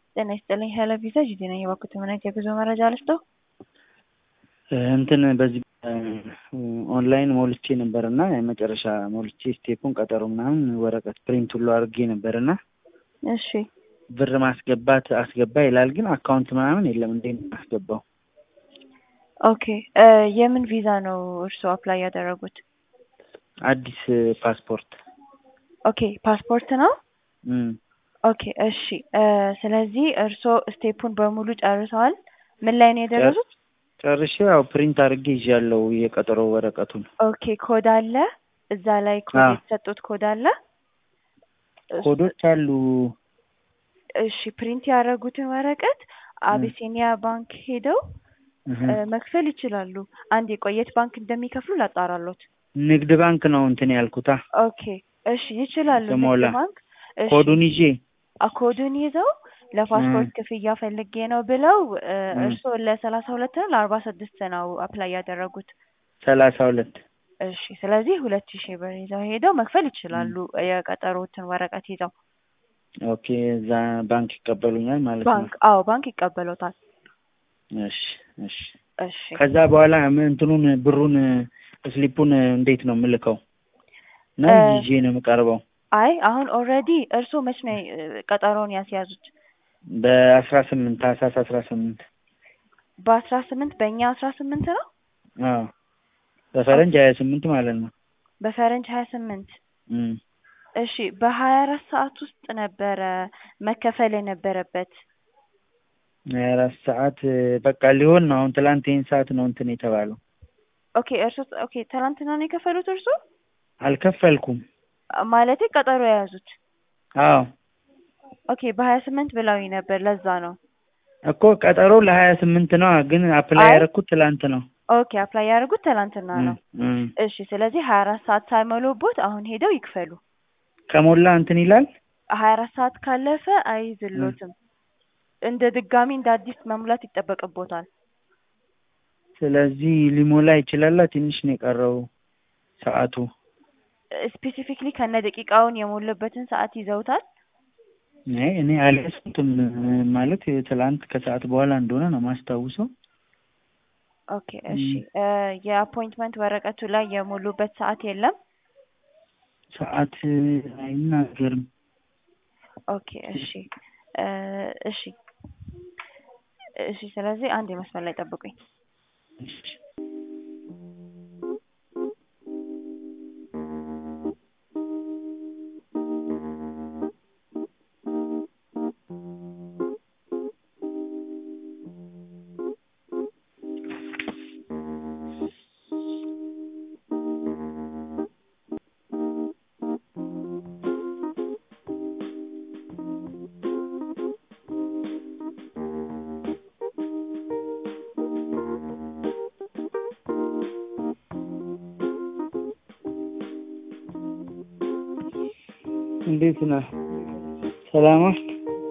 ጤና ይስጥልኝ ሄሎ ቪዛ ጂጂ ነኝ። የባኩት ምን አይነት የጉዞ መረጃ ልስጠው? እንትን በዚህ ኦንላይን ሞልቼ ነበር እና የመጨረሻ ሞልቼ ስቴፑን ቀጠሮ ምናምን ወረቀት ፕሪንት ሁሉ አድርጌ ነበር እና እሺ ብር ማስገባት አስገባ ይላል፣ ግን አካውንት ምናምን የለም። እንዴት ነው የማስገባው? ኦኬ የምን ቪዛ ነው እርስዎ አፕላይ ያደረጉት? አዲስ ፓስፖርት። ኦኬ ፓስፖርት ነው። እም፣ ኦኬ እሺ። ስለዚህ እርስዎ ስቴፑን በሙሉ ጨርሰዋል? ምን ላይ ነው የደረሱት? ጨርሼ ያው ፕሪንት አድርጌ ይዣለሁ የቀጠሮ ወረቀቱን። ኦኬ ኮድ አለ እዛ ላይ ኮድ አዎ። የተሰጡት ኮድ አለ? ኮዶች አሉ። እሺ ፕሪንት ያደረጉትን ወረቀት አቢሲኒያ ባንክ ሄደው እህ፣ እ፣ መክፈል ይችላሉ። አንድ የቆየት ባንክ እንደሚከፍሉ ላጣራሎት። ንግድ ባንክ ነው እንትን ያልኩታ። ኦኬ እሺ ይችላሉ። ንግድ ስሞላ ባንክ እሺ፣ ኮዱን ይዤ አ- ኮዱን ይዘው ለፓስፖርት ክፍያ ፈልጌ ነው ብለው እ፣ እም። እርስዎ ለሰላሳ ሁለት ነው ለአርባ ስድስት ነው አፕላይ ያደረጉት? ሰላሳ ሁለት እሺ ስለዚህ ሁለት ሺህ ብር ይዘው ሄደው መክፈል ይችላሉ። የቀጠሮትን ወረቀት ይዘው ኦኬ። እዛ ባንክ ይቀበሉኛል ማለት ነው። ባንክ አዎ ባንክ ይቀበሎታል። እሺ እሺ። እሺ ከዛ በኋላ ምን እንትኑን ብሩን ስሊፑን እንዴት ነው የምልከው? ነው እ፣ ይዤ ነው የምቀርበው? አይ አሁን ኦልሬዲ እርስዎ መች ነው እ፣ ቀጠሮውን ያስያዙት? በአስራ ስምንት ታህሳስ አስራ ስምንት በአስራ ስምንት በእኛ አስራ ስምንት ነው አዎ በፈረንጅ ሀያ ስምንት ማለት ነው። በፈረንጅ ሀያ ስምንት እም። እሺ በሀያ አራት ሰዓት ውስጥ ነበረ መከፈል የነበረበት። ሀያ አራት ሰዓት በቃ ሊሆን ነው። አሁን ትላንት ይህን ሰዓት ነው እንትን የተባለው። ኦኬ እርሶ ኦኬ ትናንትና ነው የከፈሉት እርሶ? አልከፈልኩም። ማለቴ ቀጠሮ የያዙት? አዎ ኦኬ በሀያ ስምንት ብለውኝ ነበር ለዛ ነው። እኮ ቀጠሮ ለሀያ ስምንት ነው፣ ግን አፕላይ አይ ያደረኩት ትላንት ነው። ኦኬ አፕላይ ያደርጉት ትናንትና ነው። እም፣ እም። እሺ ስለዚህ ሀያ አራት ሰዓት ሳይሞሉቦት አሁን ሄደው ይክፈሉ። ከሞላ እንትን ይላል። ሀያ አራት ሰዓት ካለፈ አይዝሎትም። እንደ ድጋሚ እንደ አዲስ መሙላት ይጠበቅቦታል። ስለዚህ ሊሞላ ይችላል። ትንሽ ነው የቀረው ሰዓቱ። ስፔሲፊክሊ ከነ ደቂቃውን የሞሉበትን ሰዓት ይዘውታል? አይ እኔ አልያዝኩትም ማለት ትላንት ከሰዓት በኋላ እንደሆነ ነው ማስታውሰው። ኦኬ እሺ እ፣ የአፖይንትመንት ወረቀቱ ላይ የሞሉበት ሰዓት የለም? ሰዓት አይናገርም። ኦኬ እሺ እ፣ እሺ እሺ ስለዚህ አንድ የመስመር ላይ ጠብቁኝ። እንዴት ነህ? ሰላም ነህ?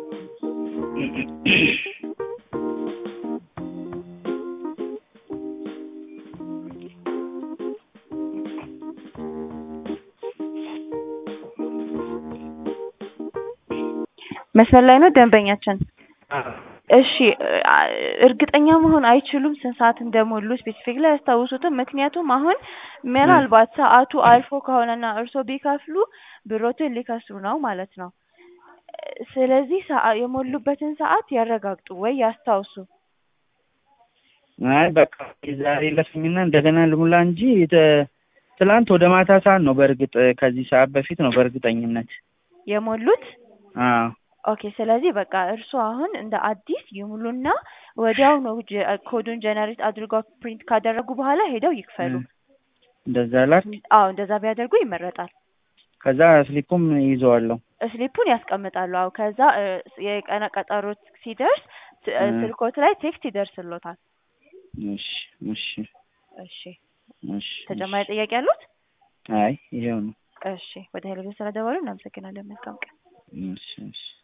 መስመር ላይ ነው ደንበኛችን? አዎ። እሺ እ፣ እርግጠኛ መሆን አይችሉም ስንት ሰዓት እንደሞሉ ስፔሲፊክ ላይ አያስታውሱትም? ምክንያቱም አሁን ምናልባት ሰዓቱ አልፎ ከሆነና እርስዎ ቢከፍሉ ብሮትን ሊከስሩ ነው ማለት ነው። ስለዚህ ሰዓ- የሞሉበትን ሰዓት ያረጋግጡ ወይ ያስታውሱ። አይ በቃ ዛሬ ለፍኝና እንደገና ልሙላ እንጂ ተ- ትላንት ወደ ማታ ሰዓት ነው። በእርግጥ ከዚህ ሰዓት በፊት ነው በእርግጠኝነት። የሞሉት አዎ ኦኬ። ስለዚህ በቃ እርስዎ አሁን እንደ አዲስ ይሙሉና ወዲያው ነው ጀ- ኮዱን ጀነሬት አድርገው ፕሪንት ካደረጉ በኋላ ሄደው ይክፈሉ። እም፣ እንደዛ ላክ። አዎ እንደዛ ቢያደርጉ ይመረጣል። ከዛ ስሊፑም ይዘዋለሁ። ስሊፑን ያስቀምጣሉ። አዎ ከዛ እ፣ የቀነ ቀጠሮት ሲደርስ ስ- እ፣ እም፣ ስልኮት ላይ ቴክስት ይደርስሎታል። እሺ እሺ እሺ እሺ ተጨማሪ እሺ። ጥያቄ ያሉት? አይ ይሄው ነው። እሺ ወደ ሄሎ ስለደወሉ እናመሰግናለን። መልካም ቀን። እሺ እሺ